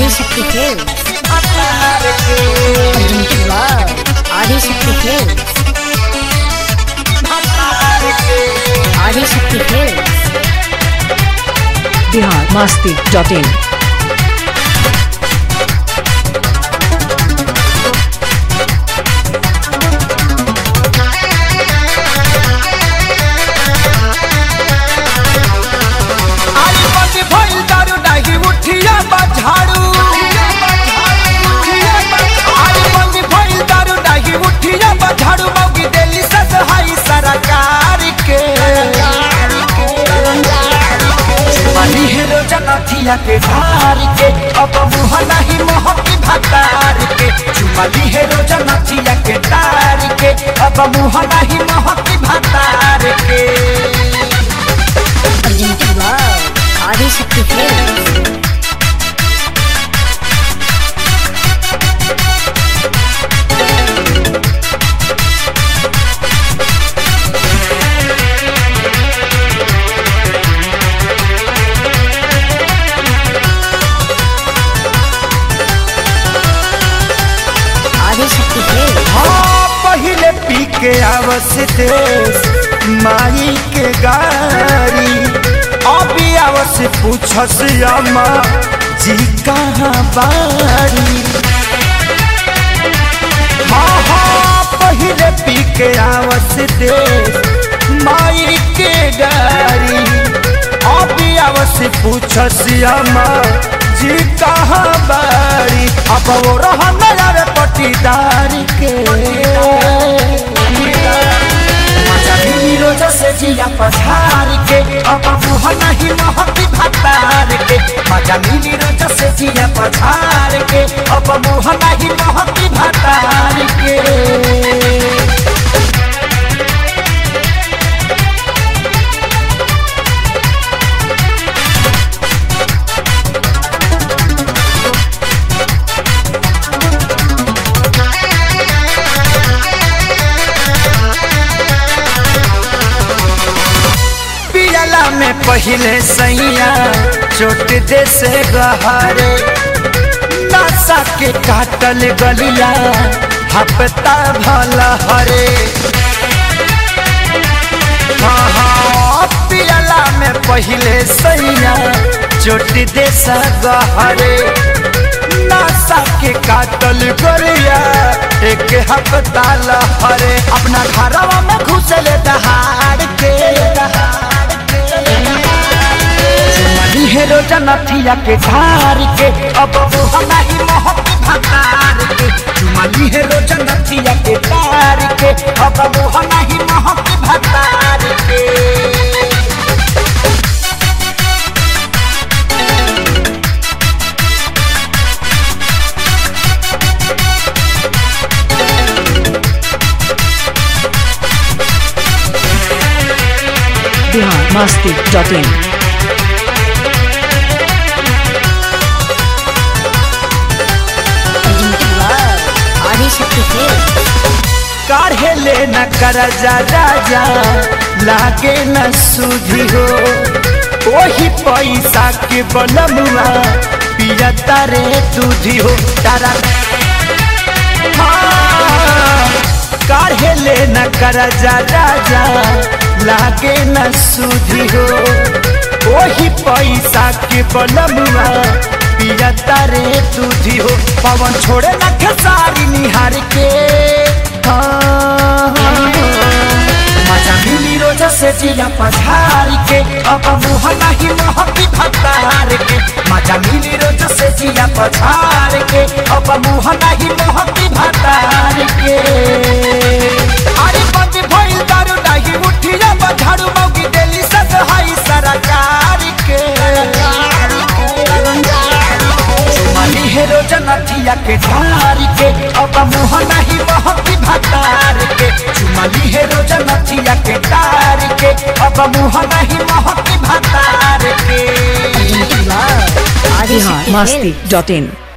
Adishakti films Arjun love Adishakti films Adishakti films Bihar Masti dot in आली बंदी भइल दारू डाही उठिया बा झाड़ू आली बंदी भइल दारू डाही उठिया बा झाड़ू मौगी देली ससहाई सरकार के बनी हेरो जनथिया के धार के अब मुह नहीं मोहकी भतार के चुमली हेरो जनथिया के तार के अब मुह नहीं मोहकी भतार के Arjun love Adishakti films Adishakti films हाँ पहले पी के आवस देश माई के गारी अभी आवस पूछस अम्मा जी कहाँ बारी हाँ हाँ पहले पी के आवस देश माई के गारी अभी आवस पूछस अम्मा जी कहाँ बारी अब वो रहा नया पटीदार के मजा मिली रोज से जिया पधार के अब मुह नहीं महती भतार के मजा मिली रोज से जिया पधार के अब मुह नहीं महती भतार के पियला में पहले सैया चोट दे से गहरे नशा के काटल गलिया हपता भल हरे हाँ हाँ पियला में पहले सैया चोट दे से गहरे नशा के काटल गलिया एक हपता लहरे अपना घरवा में घुसले दहाड़ के दहाड़ के मनी हेरो जनथिया के धार के अब वो हमारी मोहब्बत भतार के मनी हेरो जनथिया के धार के अब वो हमारी मोहब्बत भतार के Bihar Masti dot in Arjun love Adishakti films काढ़े ले न कर जा राजा लागे न सुधी हो वही पैसा के बनमुआ पिया तारे दूधी हो तारा हाँ, काढ़े ले न कर जा राजा लागे न सुधी हो वही पैसा के बनमुआ पिया तारे दूधी हो पवन छोड़े न खेसारी निहार के मजा मिली रोज से जिया पधार के अब मुह नहीं महकी भतार के मजा मिली रोज से जिया पधार के अब मुह नहीं महकी भतार के अरे बंद भइल दारू डाही उठिया बधारू मौगी देली ससहाई सरकार के मनी हेरो जनथिया के धार के अब मुह नहीं महकी भतार के चुमली हेरो जनथिया के तार के अब मुह नहीं महकी भतार के Arjun love Bihar Adishakti Masti films dot इन